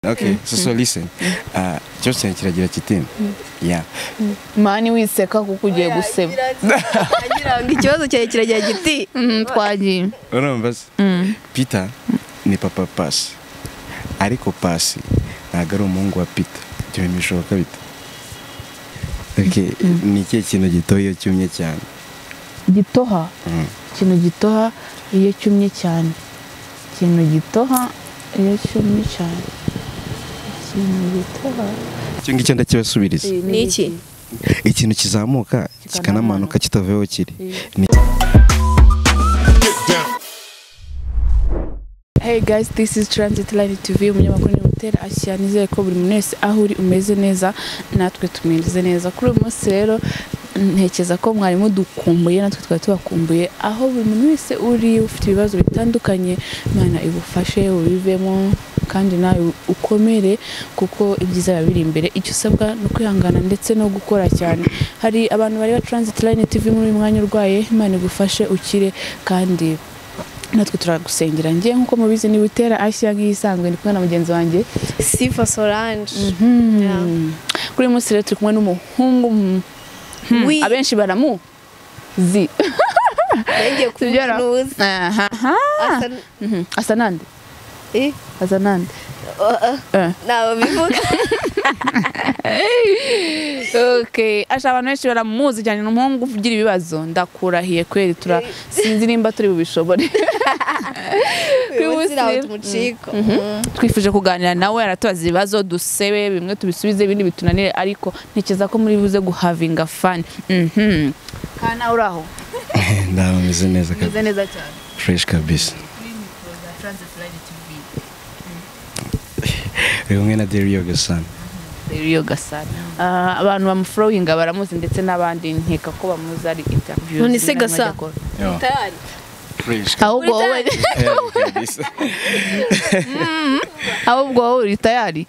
Okay, so so listen. Uh, cyo cyane kiragira kiti. Yeah. mani wiseka kuko ugiye guseba Agira ngo ikibazo cyawe kiragira giti Mhm, twagiye Urumva se? Peter ni papa Pasi. Ariko Pasi ntabwo ari umuhungu wa Peter. Ibyo bintu bishoboka bite? Okay, ni ikihe kintu gitoya cyumye cyane? gitoha Mm. ikintu gitoha iyo cyumye cyane ikintu gitoha iyo cyumye cyane ikintu gitoha Icyo ngicyo ndakibasubiriza. ni iki Ikintu kizamuka kikanamanuka kitavuyeho kiri. Ni Hey guys, this is Transit Live TV, umunyamakuru ni Hotel Ashya, nizeye ko buri muntu wese aho uri umeze neza, natwe tumeze neza. Kuri uyu munsi rero, ntekereza ko mwari mudukumbuye, natwe twari tubakumbuye, aho buri muntu wese uri, ufite ibibazo bitandukanye, Imana igufashe, ubivemo, kandi nawe ukomere, kuko ibyiza biba biri imbere. Icyo usabwa ni ukwihangana ndetse no gukora cyane. Hari abantu bareba Transit Line TV muri uyu mwanya urwaye, Imana igufashe ukire, kandi natwe turagusengera njye nk'uko mubizi niba utera ashya nk'iyisanzwe ndi kumwe na mugenzi wanjye sifa solange Yeah. kuri uyu munsi rero turi kumwe n'umuhungu mm, hmm, Wi- abenshi baramuzi nanjye sibyo ra? kunuzi Aha, aha. Mhm. asa nande asa nande Eh. ntawe bivuga okay asha abantu benshi baramuzi cyane ni umuhungu ugira ibibazo ndakurahiye kweri tura sinzi nimba turi bubishobore uyu munsi wibutse rero- umuciko twifuje kuganira nawe aratubaza ibibazo dusebe bimwe tubisubize ibindi bitunanire ariko ntekereza ko muri buze guhavinga fani kandi nawe uri aho ndaho meze neza kabisa. umeze neza cyane Fresh kabisa. Uyu mwe na Derio Gasana. rero gasana Ah, abantu bamufurowinga baramuzi ndetse n'abandi nkeka ko bamuzi ari interview None se Gasa? Yo, tayari fresh kabisa. ahubwo wowe kabisa. ahubwo wowe uri tayari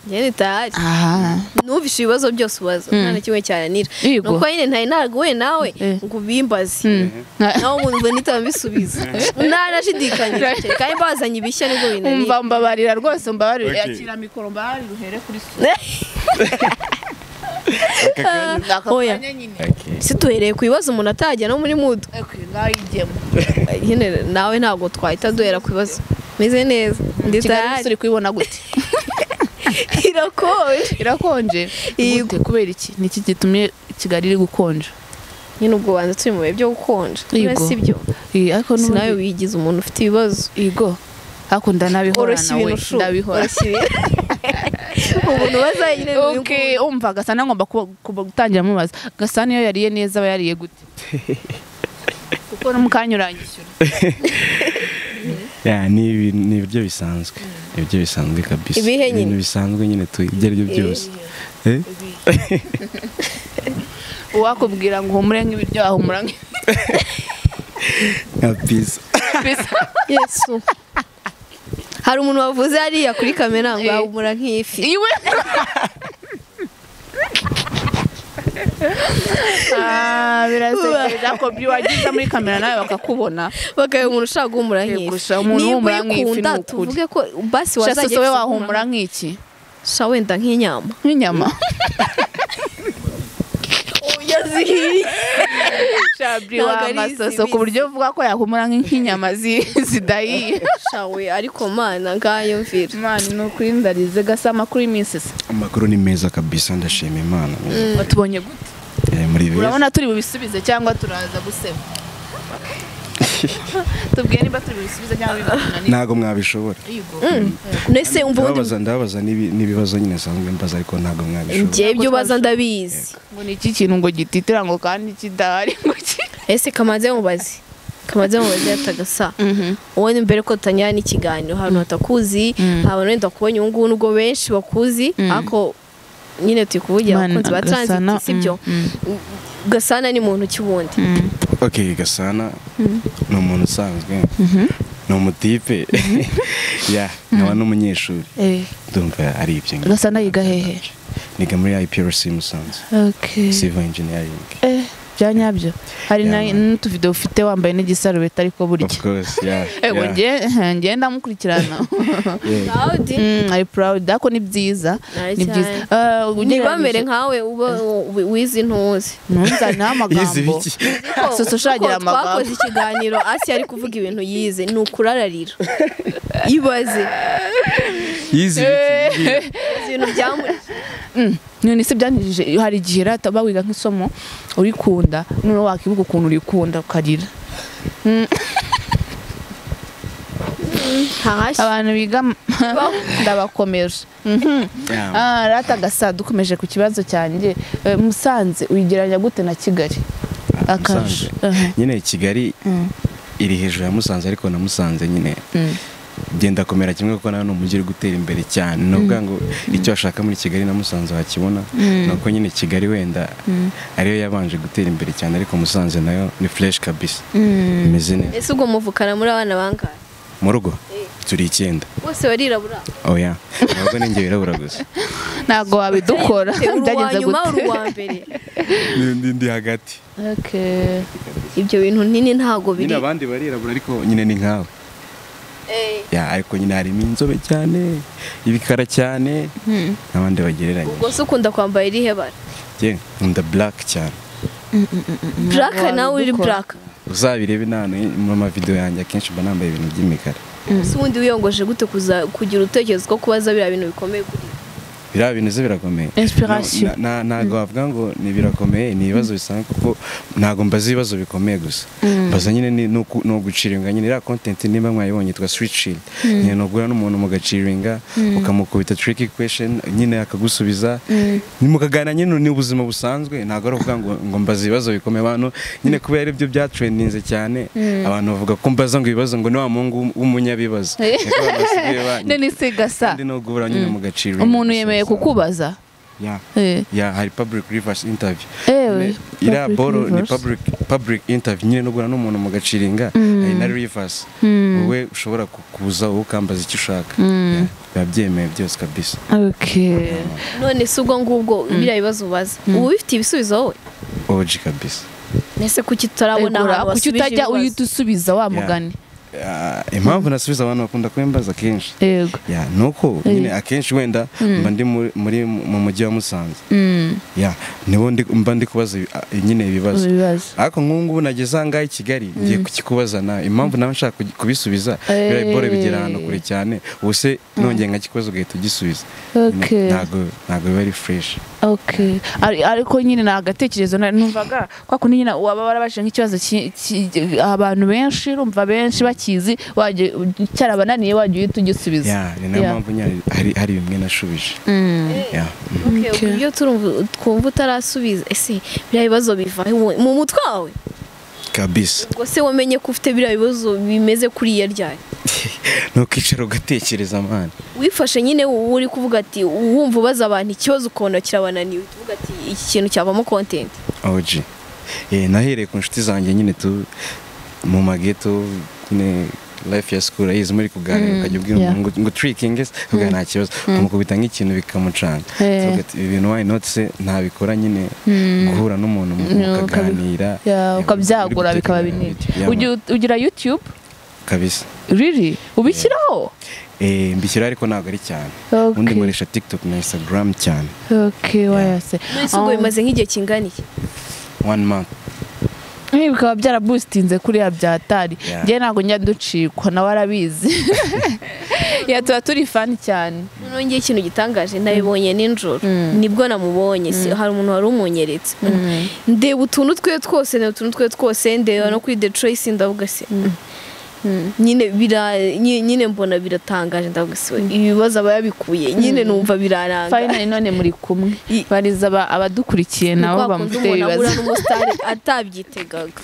njyewe tayari aha numvise ibibazo byose ubaza nta na kimwe cyananira Yego. nuko nyine ntari naraguye nawe Eh. ngo ubimbaze nawe umuntu ubona itaba mbisubiza nta nashidikanyije kandi bazanye ibishya nibwo binanira umva mbabarira rwose mbabarira Okay. yakira mikoro mbabarira uhere kuri su Aka kanya. aka Oya. kanya nyine Okay. si tuhereye ku bibazo umuntu atajya no muri mudu Okay, ngaho ijyemo nyine nawe ntabwo twahita duhera ku bibazo meze neza ndi kigali tayari turi kubibona gute irakoye irakonje Yego. Gute? kubera iki ni iki gitumye kigali iri gukonja nyine ubwo banza turi mu bihe byo gukonja Yego. Uretse ibyo Iyi, ariko si nawe n'ubundi wigize umuntu ufite ibibazo yego ariko oroshya ndanabihorana we ibintu shu ndabihora oroshya ibintu umuntu ubaza nyine ni uyu Okay, umva gasana ngomba kuba- kuba- gutangira mubaza gasana iyo yariye neza aba yariye gute kuko no mukanya uranyishyura Yeah, ni ibi- ni ibiryo bisanzwe. Ni ibiryo bisanzwe kabisa. Ibihe nyine? Ibintu bisanzwe nyine tu ibyo aribyo byose. Eh? uwakubwira ngo humure nk'ibiryo ahumura nk'ibiryo Kabisa. Yesu hari umuntu wavuze hariya kuri kamera ngo ahumura nk'ifi iwe Ah, birasekeje ako wagize muri kamera nawe bakakubona bakaye umuntu ushaka guhumura Yego, nk'ifi sha, umuntu niba uhumura nk'ifi uyikunda ni ukuri. tuvuge ko basi wazajya shasuso we ifite wahumura nk'iki sha wenda nk'inyama nk'inyama yazihiye shabri Ntabwo ari wamasoso izibisi. ku buryo uvuga ko yahumura nk'inyama zi- zidahiye sha we ariko mana ngayo mvira imana ni ukuri ndarize gasa amakuru y'iminsi se Amakuru ni meza kabisa ndashima Imana. watubonye gute Eh, Muri beza. urabona turi bubisubize cyangwa turaza gusema tubwire niba turi bubisubize cyangwa bibatunanira Ntago mwabishobora. nese umva ubundi Ndababaza ndababaza n'ibi- n'ibibazo nyine nsanzwe mbaza ariko ntago mwabishobora. njye ibyo ubaza ndabizi ngo ni iki kintu ngo gititira ngo kandi kidahari ngo ki ese kamaze mubazi kamaze mubazi yatagasa uwo ni mbere ko tutangira n'ikiganiro ahantu hatakuzi abantu wenda kubonye ubu ngubu nubwo benshi bakuzi ariko nyine turi kuvugira Mana, abakunzi ba Gasana, transit sibyo gasana ni muntu ki ubundi Okay, Gasana ni umuntu usanzwe. Ni umutipe. Yeah, nkaba n'umunyeshuri. Ndumva ari ibyo. ngibyo. Gasana yiga hehe? Niga muri IPRC Musanze. okay Civil Engineering. bya nyabyo hari na- Yeah, n'utuvido ufite wambaye n'igisarubeti ariko of burya course yeah ego yeah, nge- nge ndamukurikirana yeah. Claudi Mm, ari proud ariko ni byiza Nayo ni byiza cyane. Eh, ugereranyije- ntibamere nkawe uba wi- wizi ntuzi ntuzanire Yize amagambo ibiki? Susa ushagira Kuko amagambo. twakoze ikiganiro asi ari kuvuga ibintu yize ni ukurararira ibaze Yize ibiki? ibintu byamu- none se byanjije hari igihe rero ataba wiga nk'isomo urikunda noneho wakibuka ukuntu urikunda ukarira ntahashye abantu biga ndabakomeje Yeah. Ah, rata gasa dukomeje ku kibazo cyanjye Eh, musanze uyigereranya gute na kigali Ah, akarusho Musanze. nyine kigali iri hejuru ya musanze ariko na musanze nyine byenda kumera kimwe kuko nawe ni umujyi uri gutera imbere cyane ni ukuvuga ngo icyo washaka muri kigali na musanze wakibona ni uko nyine kigali wenda ariyo yabanje gutera imbere cyane ariko musanze nayo ni fureshi kabisa imeze neza ese ubwo muvukana muri abana bangahe mu rugo Eh. turi icyenda bose barirabura oya ntabwo ninjye wirabura gusa ntabwo wabidukora uwa byagenze nyuma uri gute uwa mbere Ndi- ndi- ndi hagati Okay. ibyo bintu nini ntabwo biri nyine abandi barirabura ariko nyine ni nkawe Eh, Ya, ariko nyine harimo inzobe cyane ibikara cyane n'abandi bagereranya ubwo se ukunda kwambara irihe bara njye nkunda black cyane buraka nawe uri wabidukora. buraka uzabirebe nane mu mavidewo yanjye akenshi mba nambaye ibintu by'imikara si ubundi wiyongoje gute kuza- kugira utekereza ko kubaza biriya bintu bikomeye kuri biriya bintu se birakomeye Inspiration. Na- na- ntabwo wavuga ngo ni birakomeye ni ibibazo bisanzwe kuko ntabwo mbaza ibibazo bikomeye gusa mbaza nyine ni ni uku- ni uguciringa nyine iriya kontenti nimba mwayibonye yitwa switch shield nyine ni ugura n'umuntu mugaciringa ukamukubita tricky question nyine akagusubiza ni mukaganira nyine ni ubuzima busanzwe ntabwo ari ukuvuga ngo ngo mbaza ibibazo bikomeye abantu nyine kubera ari byo byatrendinze cyane abantu bavuga ko mbaza ngo ibibazo ngo ni wa muhungu w'um- w'umunyabibazo Ni ko abantu basigaye banyita. none se gasa kandi no guhura nyine mu gaciro umuntu yemeye kukubaza ya Eh. ya hari public reverse interview Ewe, iriya public boro ni reverse. public public interview nyine no guhura n'umuntu mu gaciringa hari na reverse wowe ushobora kukuza wowe ukambaza icyo ushaka Ya, biba byemeye byose kabisa Okay. none si ubwo ngubwo biriya bibazo ubaza uba ubifitiye ibisubizo wowe oji kabisa ese kuki tutarabona Egura, ahantu kuki basubije utajya ibibazo? uhita usubiza wa Yeah. mugani Ya, impamvu nasubiza abantu bakunda kubimbaza kenshi yego ya ni uko nyine akenshi wenda mba ndi muri- muri mu mujyi wa musanze Mm, ya nibo ndi- mba ndi kubaza ibi- a- nyine ibibazo ibibazo ariko nk'ubu ngubu nageze aha ngaha i kigali ngiye kukikubaza nawe impamvu nawe nshaka kugi- kubisubiza Eh. biriya bore bigera ahantu kure cyane ubu se nongeye nka kikubazo ugahita ugisubiza Okay. ntabwo ntabwo biba ari fureshi okay Ari- ariko nyine ni agatekerezo na- numvaga kwa kundi nyine waba warabashije nk'ikibazo ki- ki- abantu benshi urumva benshi bakizi wajya cyarabananiye wajya uhita ugisubiza Ya, ni nayo Yeah. mpamvu nyine hari hari bimwe nashubije Mm. Ya. Okay, ubwo ibyo turumva- twumva utarasubiza ese biriya bibazo biva mu- mu mutwe wawe kabisa ubwo se wamenye ko ufite biriya bibazo bimeze kuri iya ryari ni ukicara ugatekereza amana wifashe nyine uba uri kuvuga ati wumva ubaza abantu ikibazo ukabona kirabananiwe tuvuga ati iki kintu cyavamo kontenti oji Eh, nahereye ku nshuti zanjye nyine tu mu mageto nyine life ya school ayizi muri kuganira ukajya ubwira yeah. umuntu ngo- ngo turikinge se ukavuga nta kibazo ukamukubita nk'ikintu bikamucanga Eh. tuvuga ati, ibi bintu why not se ntabikora nyine guhura n'umuntu mu- Mm, ukabi- mukaganira Yeah, Eh, ukabyagura uri bikaba gutekereza binini ibintu. Yeah, Ugira- ugira youtube kabisa riri ubishyiraho Eh, mbishyira ariko ntabwo ari cyane Okay. ubundi nkoresha tiktok na instagram cyane okay wayase none se ubwo bimaze nk'igihe kingana iki one month Eh, bikaba byarabustinze kuriya byatari Yeah. njye ntabwo njya ducikwa nawe arabizi ya tuba turi fani cyane noneho ngewe ikintu gitangaje nabibonye nijoro nibwo namubonye si- hari umuntu wari umunyeretse ndeba utuntu twe twose ndeba utuntu twe twose ndeba no kuri the trace ndavuga se mm. nyine bira nyi- nyine mbona biratangaje ndavuga se we, ibibazo aba yabikuye nyine numva biraranga finally none muri kumwe I- bariza aba- abadukurikiye Ni nabo kwa kundi bamufite umuntu ahura ibibazo n'umusitari atabyitegaga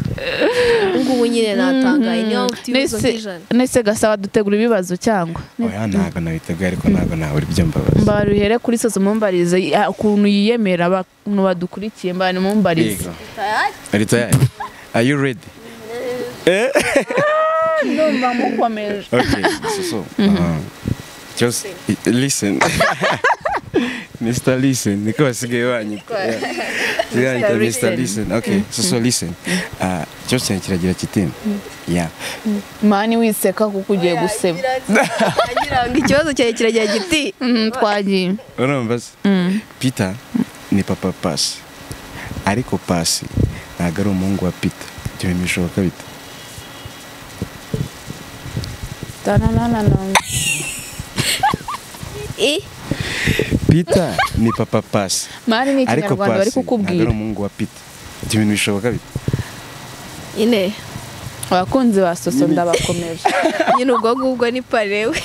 ubu ngubu nyine natangaye niba ufite ibibazo Nese- nk'ijana nese gasaba dutegura ibibazo cyangwa oya ntabwo nabiteguye ariko ntabwo nawe uri byambabaza mbaruhere kuri sose mumbarize ya, ukuntu yiyemera abantu badukurikiye mbana mumbarize Yego. Ari tayari? Are you ready? ndumva mukomeje Okay, so, so, uh, just i- listen. Mr. Listen niko basigaye banyita Yeah. Yeah, Listen. Mr. Listen okay so so listen Ah, icyo kintu kiragira kiti yeah mani wiseka kuko ugiye guseba agira ngo ikibazo cyawe kiragira giti Mhm, twagiye urumva se Peter ni papa Pasi ariko Pasi ntabwo ari umuhungu wa Peter ibyo bintu bishoboka bite Tananana. Eh, Peter ni papa Pasi mani ni ariko ikinyarwanda bari Pasi ntabwo kukubwira ari umuhungu wa Peter ibyo bintu bishoboka bite nyine abakunzi ba soso ndabakomeje nyine ubwo ngubwo ni parewe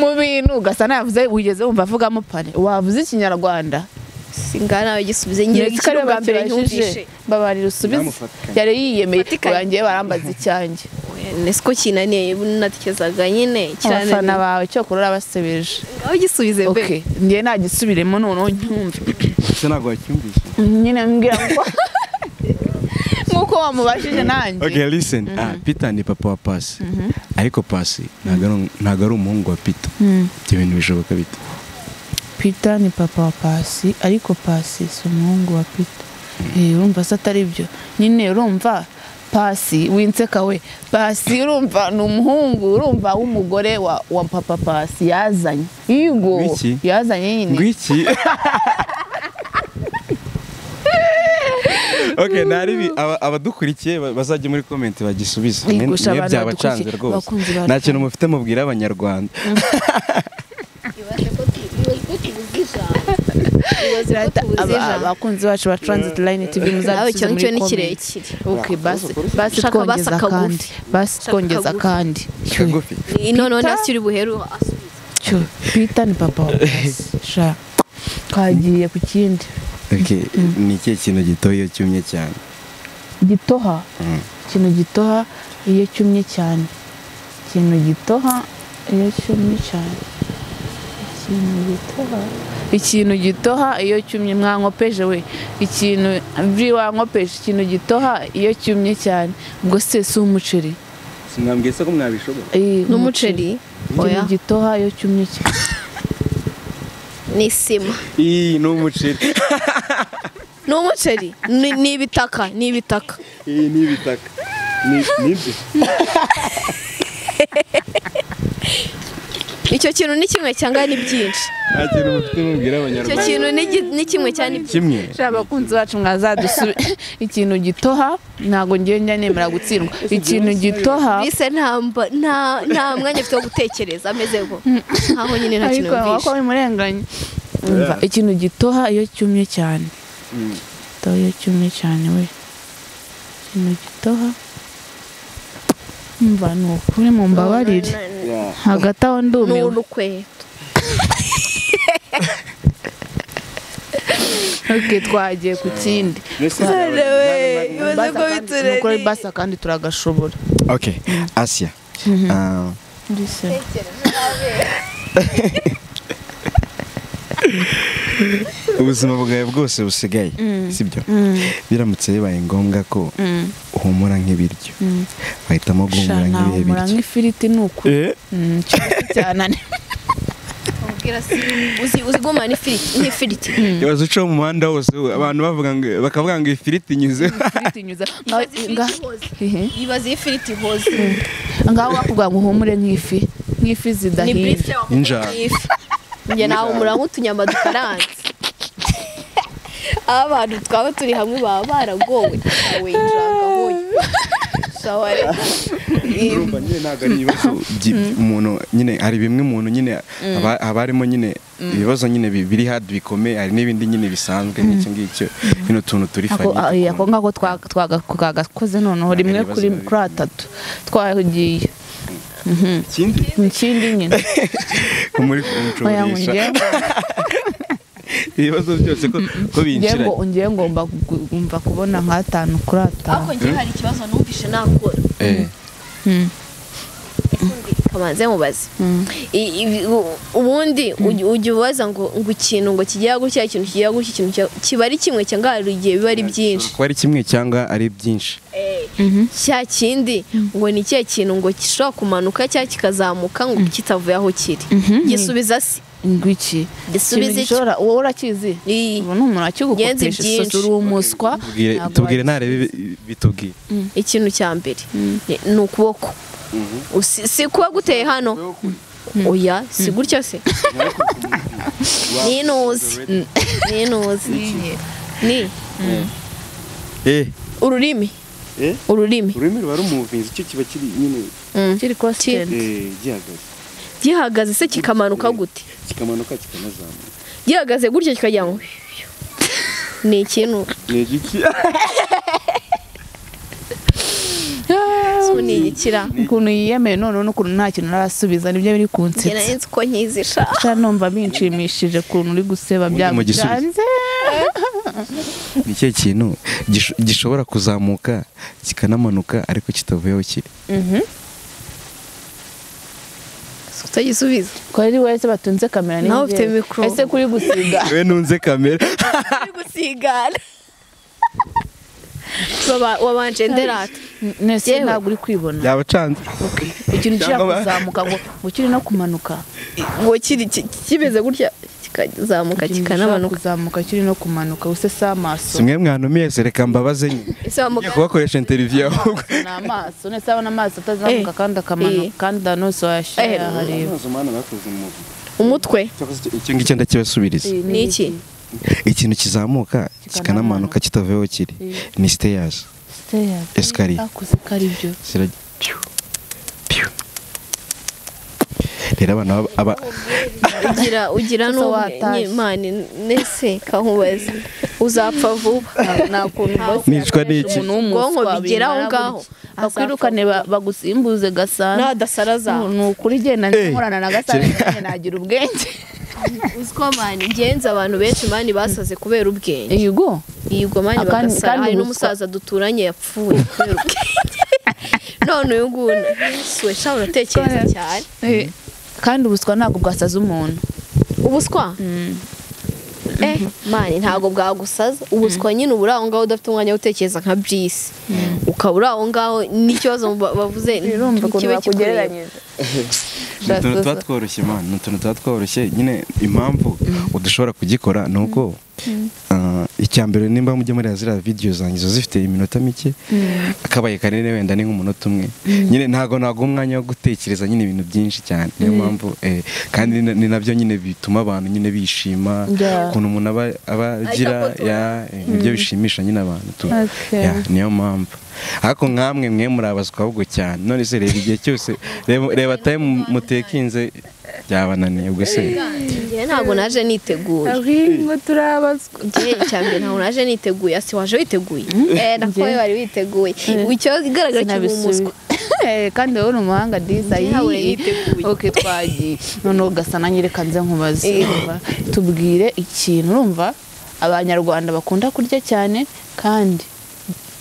mu bintu ugasa navuze wigeze wumva avugamo pane wavuze ikinyarwanda singana bagisubize ngira ndetse ko aribo ikiruga mbere bakibajije nyumvishe babarira usubize Nyamufatikanye. yari yiyemeye Mufatikanye. urangiye barambaza icyanjye nese ko kinaniye natekerezaga nyine abafana kirananiye bawe cyokora urabasebeje aho gisubize mbe okay njye nagisubiremo noneho nyumve ndetse ntabwo wacyumvise nyine mbwira ngo nk'uko wamubajije nanjye Okay, listen. Ah, Peter ni papa wa Pasi. Ariko Pasi ntabwo ari- ntabwo ari umuhungu wa Peter. Ibyo bintu bishoboka bite? Peter ni papa wa Pasi ariko Pasi si umuhungu wa Peter Eh, urumva se atari byo nyine urumva Pasi winseka we Pasi urumva ni umuhungu urumva w'umugore wa, wa papa Pasi yazanye yigo W'iki? yazanye nyine Ngwiki. Okay, na ribi aba- abadukurikiye ba- bazajya muri comment bagisubiza. Mwe- Igusha mwe abantu byabacanze badukurikiye, rwose. abakunzi ba Nta kintu mufite mubwira abanyarwanda. Aba- abakunzi bacu ba Transit Line TV nawe icyo muzadusubize ngicyo muri ni comment kirekire okay basi basi Shaka basi twongeza akagufi. kandi basi Shaka twongeza akagufi. kandi Yo. Kagufi. Ni- none Peter? ntacyo uri buheru asubiza cyo Peter ni papa wa Pasi sha twagiye ku kindi Okay, ni ikihe kintu gitoya cyumye cyane? gitoha Mm. ikintu gitoha iyo cyumye cyane ikintu gitoha iyo cyumye cyane ikintu gitoha ikintu gitoha iyo cyumye mwankopeje we ikintu mbi wankopeje ikintu gitoha iyo cyumye cyane ubwo se si umuceri Sinambwiye se ko mwabishobora. Eh, n'umuceri ikintu oya gitoha iyo cyumye cyane ni isima Ii, ni umuceri. ni umuceri Ni- ni ibitaka ni ibitaka Ii, ni ibitaka. Ni nibyo. icyo kintu ni kimwe cyangwa ni byinshi Nta kintu mufite mubwira icyo abanyarwanda. kintu ni gi- ni kimwe cyangwa ni byinshi Kimwe. sha abakunzi bacu mwazadusubi ikintu gitoha ntabwo ngiye njya nemera gutsindwa ikintu gitoha bise nta mba- nta- nta mwanya afite wo gutekereza ameze ngo nkaho nyine nta kintu ariko wako yumvishe bimurenganye umva ikintu gitoha iyo cyumye cyane Mm. gitoha iyo cyumye cyane we ikintu gitoha umva ni ukuri mu mbabarire Yeah. hagati aho ni ndumiwe urukweto oke twagiye ku kindi Listen, Basa ibibazo ko kandi- biturere. nukuri basa kandi turagashobora Okay, Asia. Ah, mbese ubuzima bwawe bwose busigaye sibyo biramutse bibaye ngombwa ko uhumura nk'ibiryo bahitamo guhumura shana nk'ibihe humura biryo nk'ifiriti ni ukuri Eh? Mm, cyane cyane Ubwira si uzi- uzigumana n'ifiriti n'ifiriti ibaze uca mu muhanda wose abantu bavuga ngo bakavuga ngo ifiriti nyuze ifiriti inyuze Ibaze Ngaho- ngaho- ifiriti ihoze. hehe. ibaze iyo ifiriti ihoze ngaho bakubwira ngo uhumure nk'ifi nk'ifi ni zidahiye burife Injara. wakuye ifi njye nawe umura nk'utunyama dukaranze aho abantu twaba turi hamwe baba baragowe nawe injanga hoye shawa rero urumva nyine ntabwo ari ibibazo byi- umuntu nyine hari bimwe umuntu nyine aba- haba harimo nyine ibibazo nyine bi- biri hadi bikomeye hari n'ibindi nyine bisanzwe nk'icyo ngicyo bino tuntu turi ako fanyita ayi, ku ako ngako twaga- twaga- twagakoze noneho Ntabwo rimwe ari ibibazo kuri bibi. kuri atatu twagiye muntu. ikindi ikindi nyine ko muri oya ngo kuncurisha ngewe ibibazo byose ko ko ngewe binjira ngo- ngewe ngomba gu- ngomba kubona nk'atanu kuri ariko atanu ngewe hari ikibazo numvishe nakora Eh, Mm. kamanze mubaze I- i- u- ubundi ujya ujya ubaza ngo ngo ikintu ngo kigira gutya ikintu kigira gutya ikintu kigira- kiba ari kimwe cyangwa hari igihe biba ari byinshi kuba ari kimwe cyangwa ari byinshi cya kindi ngo ni ikihe kintu ngo gishobora kumanuka cyangwa kikazamuka ngo kitavuye aho kiri gisubiza si ngwiki ikintu Gisubize iki? gishobora wowe urakizi Iyi. ubu ni umuntu Ngenzi akigukopesha byinshi. isosi uri umuswa Tubwire- ntabwo tubwire wakizi. ntarebe ibi- bitubwiye ikintu cya mbere ni ukuboko Usi- si kuba guteye hano oya si gutya se ninuzi ninuzi ni Eh, ururimi eh, ururimi ururimi ruba rumuvinze icyo kiba kiri nyine Mm. kiri constant eh, gihagaze gihagaze se kikamanuka gute kikamanuka kikanazamuka gihagaze gutya kikajya ngo ni ikintu ni igiki so ni igikira ukuntu yiyemeye noneho n'ukuntu nta kintu arasubiza nibyo biri njye kunsetsa nari nzi ko nkizisha sha numva binshimishije ukuntu uri guseba Ubundi mu gisubizo. byamucanze ni ikihe kintu gish- gishobora kuzamuka kikanamanuka ariko kitavuye aho kiri utagisubiza ko ari wese batunze kamera ni Nawe njye. ufite mikoro. ese kuri gusiga we nunze kamera uri gusigana Waba- wabanje nderata nese Yewe. ntabwo uri kwibona yabacanze ikintu ushaka Cyangwa ba- kuzamuka ngo ngo kiri no kumanuka ngo kiri ki- kimeze gutya kikazamuka Ikintu ushaka kikanamanuka kuzamuka kiri no kumanuka use si amaso simwe mwanumiye se reka mbabaze nyine ese wa ngiye muganga kubakoresha interiviyu ahubwo ni amaso nese abona amaso atazamuka Eh. kandi akamanuka Eh. kandi danose wayashyira Eh. yahareba Amazi umwana bakoze umuvi. umutwe Cyakoze icyo- icyo ngicyo ndakibasubiriza Eh, ni iki ikintu kizamuka kikanamanuka kitavuye aho kiri ni siteyazi Stairs. Escalier. akuze ko ari byo Zirajya- Piu. Piu. rero abana baba- aba ugira ugira Sasa watashye. n'umwana nese kankubaza uzapfa vuba nta kuntu bosi Nicwa yakoresha n'iki? umuntu w'umuswa Ubwonko bigera aho bimara ngaho. gutya. bakwirukane ba- bagusimbuze gasana n'adasara zawe ni ukuri genda Eh. nkorana na gasana nanjye nagira ubwenge uzi ko mani ngenzi abantu benshi mani basaze kubera ubwenge yego yigwa mani Akandi- bagasara kandi hari ubuswa. n'umusaza duturanye yapfuye kubera ubwenge none uyu nguyu siwe sha uratekereza cyane kandi ubuswa ntabwo bwasaza umuntu ubuswa eh mani ntabwo bwagusaza ubuswa nyine uba uri aho ngaho udafite umwanya wo gutekereza nka byisi ukaba uri aho ngaho n'ikibazo ba- bavuze urumva ukuntu kibe kikureba bakugereranyije ni utuntu tuba tworoshye man ni utuntu tuba tworoshye nyine impamvu udashobora kugikora ni uko ah, icya mbere nimba mujya muri ziriya videwo zanjye ziba zifite iminota mike akabaye kanini wenda ni nk'umunota umwe nyine ntabwo nagwa umwanya wo gutekereza nyine ibintu byinshi cyane niyo mpamvu eh, kandi ni na- ni nabyo nyine bituma abantu nyine bishima Yeah. ukuntu umuntu aba- aba agira Agafotora. ya- eh, nibyo bishimisha nyine abantu tu- Okay. ya, niyo mpamvu ariko nkamwe mwe murabazwa ahubwo cyane none se reba igihe cyose reba- reba time mutekinze byabananiye ubwo se njyewe ntabwo naje niteguye ngo turabazwa njyewe icya mbere ntabwo naje niteguye asi waje witeguye eh nakoye wari witeguye ikibazo igaragara kiri mu muswa Eh, kandi wowe ni umuhanga diza Njye ntabwo nari niteguye. oke twagiye noneho ugasana nyereka nze nkubaze Eh. Urumva? tubwire ikintu urumva abanyarwanda bakunda kurya cyane kandi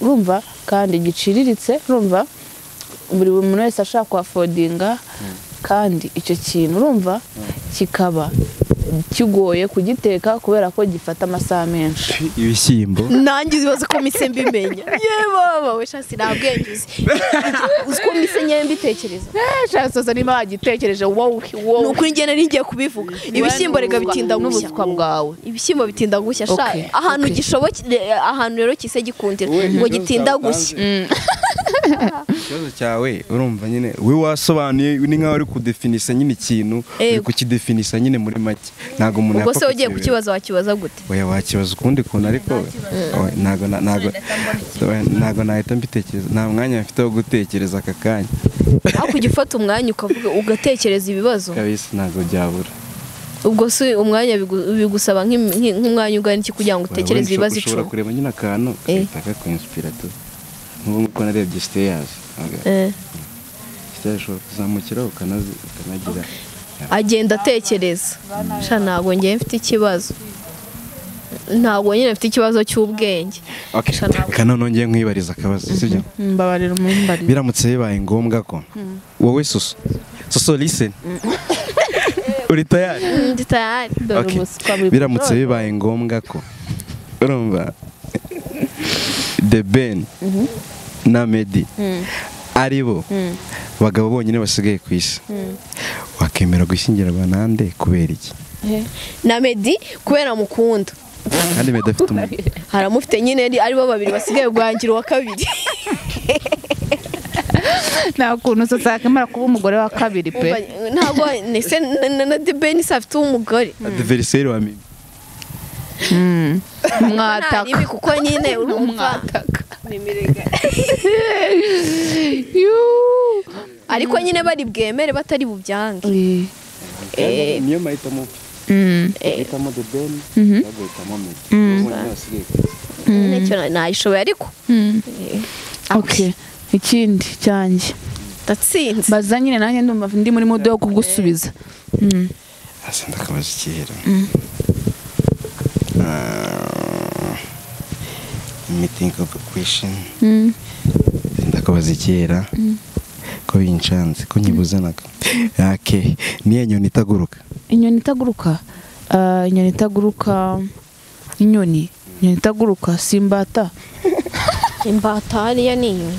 urumva kandi giciriritse urumva buri muntu wese ashaka kuhafodinga kandi icyo kintu urumva kikaba kigoye kugiteka kubera ko gifata amasaha menshi ibishyimbo nanjye uzibaze ko mise mbimenya yewe baba we shasi nta bwenge uzi uzi ko mise nyewe mbitekereza shasoza niba wagitekereje wowe ni wowe ukuri njye nari ngiye kubivuga ibishyimbo rega bitinda gushya n'ubuswa bwawe ibishyimbo bitinda gushya sha Okay, ahantu okay. gishobokere ahantu rero kise gikundira ngo gitinda gushya ikibazo cyawe urumva nyine we wasobanuye ni nkaho uri kudefinisa nyine ikintu uri Yego. kukidefinisa nyine muri make ntabwo umuntu ubwo se yapfa ugiye kukireba. kukibaza wakibaza gute oya wakibaza ukundi kuntu ariko oya, ntabwo na- ntabwo ntabwo nahita mbitekereza nta mwanya mfite wo gutekereza aka kanya hakurya ufata umwanya ukavuga ugatekereza ibibazo kabisa ntabwo byabura ubwo si umwanya bigu- bigusaba nk'im- nk'i- nk'umwanya ungana iki kugira ngo utekereze Urabona, ibibazo usho- icumi ushobora kureba nyine akantu Eh. gahita kakwinspira tu nk'ubu ngubu uko narebye siteyazi Eh, siteyazi ushobora kuzamukiraho ukanazi- ukanagira agenda atekereza sha ntabwo njyewe mfite ikibazo ntabwo nyine mfite ikibazo cy'ubwenge Okay, reka noneho ngiye nkwibariza akabazo sibyo mbabarira umumbarira biramutse bibaye ngombwa ko wowe suso suso listen uri tayari ndi tayari dore Okay. ubuswa buri biramutse bibaye ngombwa ko urumva the ben na medi ari bo bagabo bonyine basigaye ku isi wakemera gushyingira abantu ande kubera iki na medi kubera mukunda kandi bidafite umuntu haramufite nyine ari- aribo babiri basigaye guhangira uwa kabiri nta kuntu sasa yakwemera kuba umugore wa kabiri pe ntabwo ndetse na- na- na debeni se afite umugore adiveriseri wa mimi nta mwataka ribi kuko nyine urumva nimirega Yuu. ariko nyine bari bwemere batari bubyange Eh, Eh. niyo mahitamo pe mm, agahitamo the ben agahitamo medi ubundi wasigaye ku isi nicyo na- nayishoboye ariko mm. eh, okay ikindi cyanjye ndatsinze baza nyine nanjye ndumva ndi muri mudo wo kugusubiza Mm. hasi ndakabaza ikihera meeting of a question Mm. ndakabaza ikihera ko binshanze ko nyibuzanaga ake niyo nyoni itaguruka inyoni itaguruka Ah, inyoni itaguruka inyoni inyoni itaguruka simbata imbata hariya ni inyoni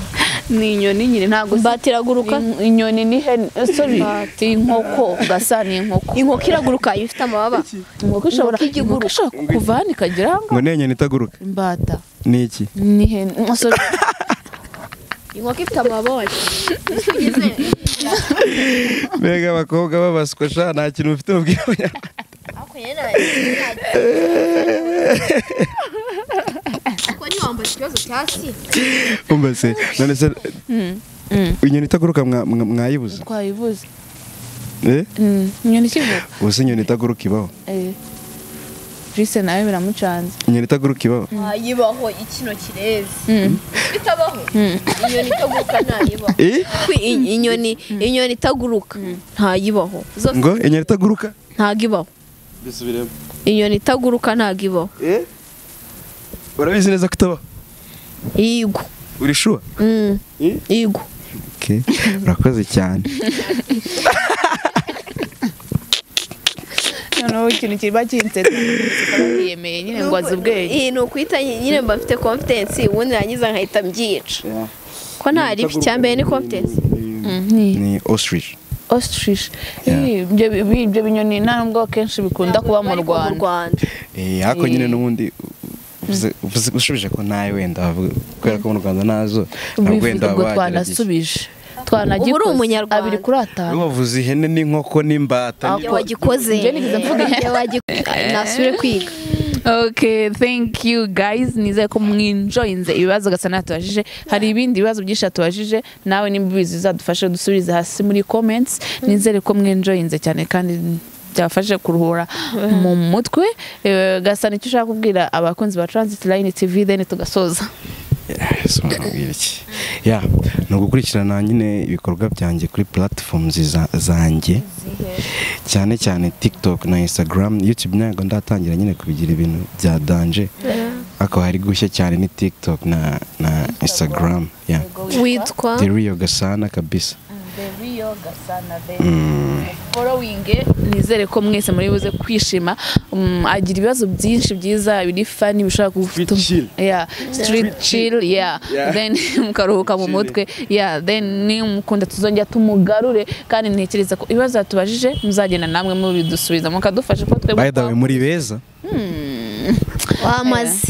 ni inyoni nyine ntabwo si- imbata iraguruka In- inyoni ni hen sorry inkoko gasa ni inkoko inkoko iraguruka iyo ifite amababa inkoko ishobora Inkoko ijya inkoko ishobora kuva hano ikagera aha ngo ngaha niyo nyoni itaguruka imbata ni iki ni hen oh, sorry inkoko ifite amababa mbega abakobwa babaswa sha nta kintu mufite mubwira abanyarwanda umva se none se inyoni itaguruka mwa- mwa- mwayibuze twayibuze Eh? Mm, inyoni ikivuka ubuse inyoni itaguruka ibaho eh Jise nawe biramucanze inyoni itaguruka ibaho ntayibaho ikino kirezi Mm. itabaho inyoni itaguruka ntayibaho Eh? inyoni inyoni itaguruka ntayibaho zose ngo inyoni itaguruka ntago ibaho inyoni itaguruka ntago ibaho Eh? urabizi neza ko itabaho yigo uri shuwa Mm. Eh? yigo Okay. urakoze cyane noneho ikintu kiba kinsetsa yemeye nyine ngo azi ubwenge Eh, ni ukwita nyine mba mfite confidence ubundi narangiza nkahita mbyica ko nta ribi icyambere ni confidence Mm, ni ni ostrich ostrich Yeah. Eh, ibyo bi- ibyo binyoni nta nubwo akenshi bikunda kuba mu Ariko rwanda Eh, ariko nyine n'ubundi uvuze- uvuze- ushubije ko nawe wenda wavuga kubera ko mu rwanda nazo ntabwo wenda bivuga ngo waba wagerageza twanasubije twanagikoze Ubu uri umunyarwanda. abiri kuri atanu iyo wavuze ihene n'inkoko n'imbata Ah, ni- Iyo wagikoze Njye nigeze mvuga. Iyo wagi- nasubire kwiga okay thank you guys nizeye ko mwinjoyinze ibibazo gasana tubajije hari ibindi bibazo byinshi tubajije nawe nimbibizi bizadufashe dusubize hasi muri comments nizere ko mwinjoyinze cyane kandi byafashe kuruhura mu mutwe Eh, gasana icyo ushaka kubwira abakunzi ba transit line tv then tugasoza Yeah, so nababwira iki Yeah, ni ugukurikirana nyine ibikorwa byanjye kuri platforms za- zanjye cyane cyane tiktok na instagram youtube ntabwo ndatangira nyine kubigira ibintu bya danje ariko hari gushya cyane ni tiktok na, na instagram yeah. witwa the real gasana kabisa following nizere ko mwese muri buze kwishima Mm, agira ibibazo byinshi byiza biri fani bishobora gufata chill. yeah street chill yeah Yeah. then mukaruhuka mu mutwe yeah then nimukunda tuzongera tumugarure kandi ntekereza ko ibibazo yatubajije muzagenda namwe mubidusubiza mukadufasha kuko twebwe by the way muri beza wamaze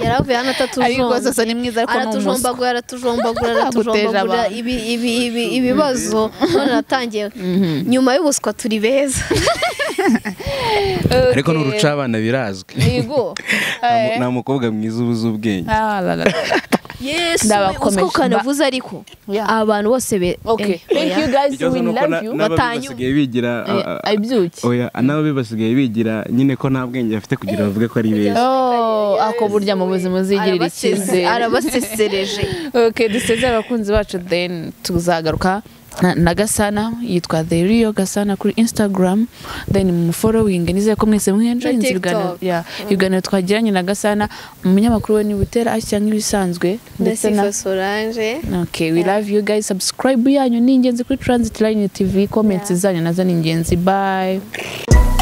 yaravuye hano ariko atatujomba sasa ni mwiza ariko ni umuswa aratujombagura aratujombagura Aguteje aratujombagura abantu. ibi- ibi- ibi- ibibazo none natangiye nyuma y'ubuswa turi beza ariko n'uruca abana birazwi yego Nta mu- nta mukobwa mwiza ubuze ubwenge Ah, la, la, la. yesu Ndabakomeje. uswa ukanavuze ariko Yeah. abantu bose be okay eh, thank oya. you guys we love you batanyu- bigira Eh, abyuki oya n'ababi basigaye bigira nyine ko nta bwenge bafite kugira bavuge ko ari beza Oh, ako burya mu buzima uzigirira Arabaseze- icyizere arabasesereje okay dusezere abakunzi bacu then tuzagaruka na- na gasana yitwa the real gasana kuri instagram then mumufollowing nizeye ko mwese mwenjoyinze ibiganiro TikTok. yeah, ibiganiro twagiranye na gasana umunyamakuru we niba utera ashya nk'ibisanzwe ndetse na ndetse oranje okay we love you guys subscribe yanyu ni ingenzi kuri transit line tv comments zanyu nazo ni ingenzi bye